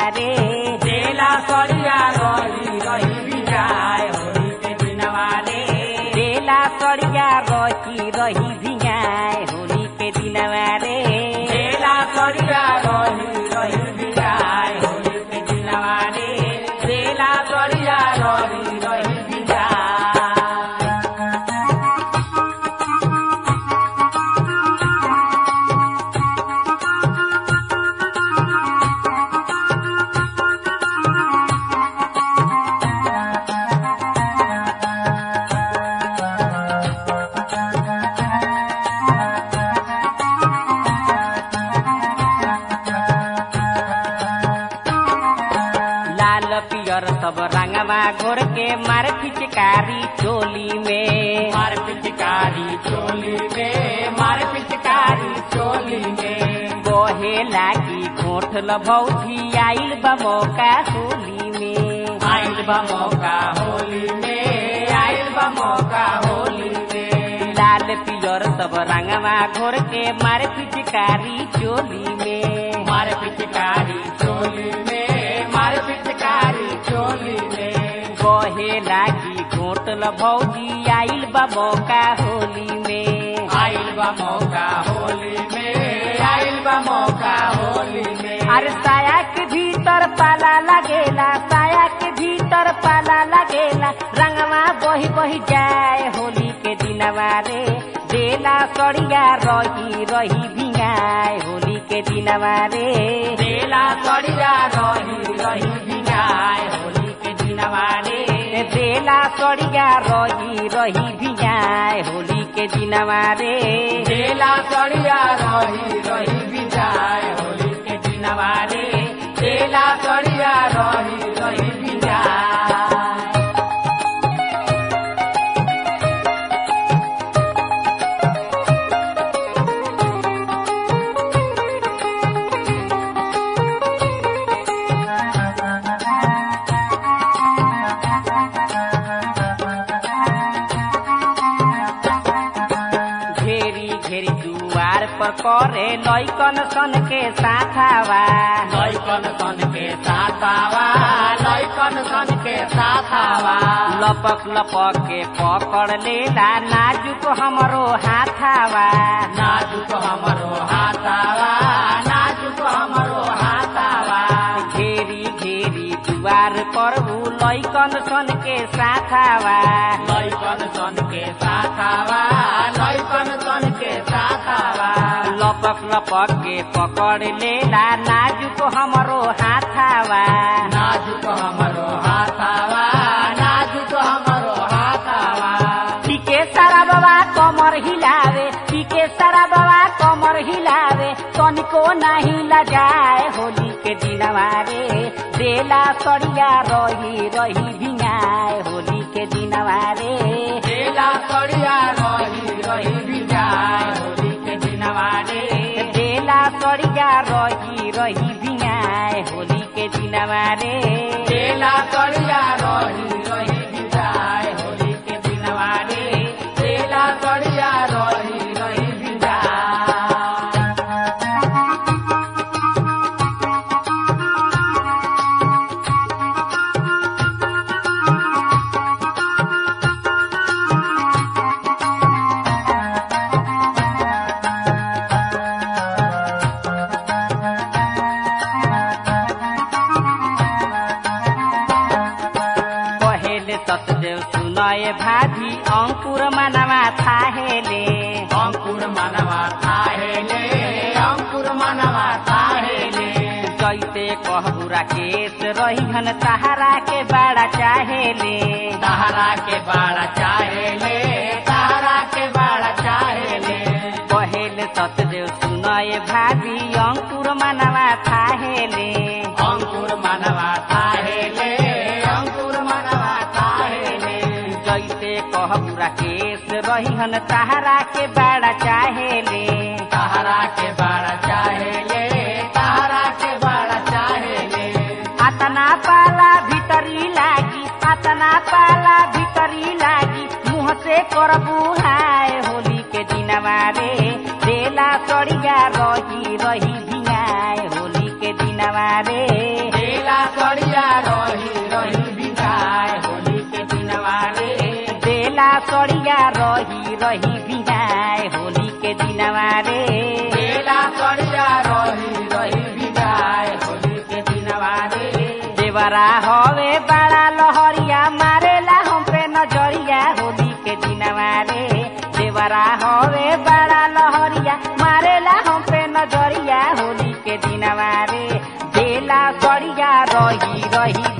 रे देला सड़िया रही रही बिजाय होली के दिनवा रे बेला सड़िया रही रही भिंगाए होली के दिनवा रे देला सड़िया रही रही बिजाय होली के दिनवा रे देला सड़िया रही रही बिजाय लाल पियर सब रंगवा घोर के मार फिचकारी चोली में मार पिचकारी चोली में मार पिचकारी चोली में बहे लागी घोठ लभौजी आइल बा मौका होली में आइल बा मौका होली में आइल बा मौका होली में लाल पियर सब रंगवा घोर के मार फिचकारी चोली में मार पिचकारी चोली में मार पिचकारी चोली में बहे लागी घोट लभौजी आइल बा मौका होली में आइल बा मौका होली में आइल बा मौका होली में अरे साया के भीतर पाला लगेला साया के भीतर पाला लगेला रंगवा बही बही जाए होली के दिनवा रे बेला सड़िया रही रही भिंगाए होली के दिनवा रे देला सड़िया रही रही बिगाय होली के दिनवा रे बेला सड़िया रही रही भिंगाए होली के दिनवा रे देला सड़िया रही रही बिजाय होली के दिनवा रे देला सड़िया रही रही बिजाय घेरी घेरी दुआर पर करे लैकन सन के साथावा लैकन सन के साथावा लैकन सन के साथावा लपक लपक के पकड़ लेला नाजुक हमरो हाथावा नाजुक हमरो हाथावा नाजुक हमरो हाथावा घेरी घेरी दुआर पर ऊ लैकन सन के साथावा लैकन सन के साथावा लैकन सन के साथावा लपक लपक के पकड़ लेला नाजुक हमरो हाथावा नाजुक हमरो हाथावा नाजुक हमरो हाथावा पीके सारा बाबा कमर हिलावे पीके सारा बाबा कमर हिलावे तनिको नाही लजाए होली के दिनवा रे बेला सड़िया रही रही भिंगाए होली के दिनवा रे देला सड़िया रही रही बिजाय होली के दिनवा रे बेला सड़िया रही रही भिंगाए होली के दिनवा रे देला सड़िया रही रही बिजाय होली के दिनवा रे देला सड़िया रही रही बिजाय कहेले सतदेव सुनय भाभी अंकुर मनवा थाहेले अंकुर मनवा थाहेले अंकुर मनवा थाहेले जैसे कहबुरा केस रहीहन तहरा के बड़ा चाहेले तहरा के बाड़ा चाहेले तहरा के बाड़ा चाहेले कहेले सतदेव सुनय भाभी अंकुर मनवा थाहेले अंकुर मनवा थाहेले अंकुर मनवा थाहेले जैसे कहबुरा केस रहीहन तहरा के बड़ा चाहेले तहरा के बाड़ा चाहेले तहरा के बाड़ा चाहेले आतना पाला भीतरी लागी आतना पाला भीतरी लागी मुँह से करबू हाय होली के दिनवा रे बेला सड़िया रही रही भिंगाए होली के दिनवा रे देला रही बिनाए होली के दिनवा रे बेला सड़िया रही रही बिजाए होली के दिनवा रे देवरा हवे बड़ा लहरिया मारेला हम पे नजरिया होली के दिनवा रे देवरा हवे बड़ा लहरिया मारेला हम पे नजरिया होली के दिनवा रे बेला सड़िया रही रही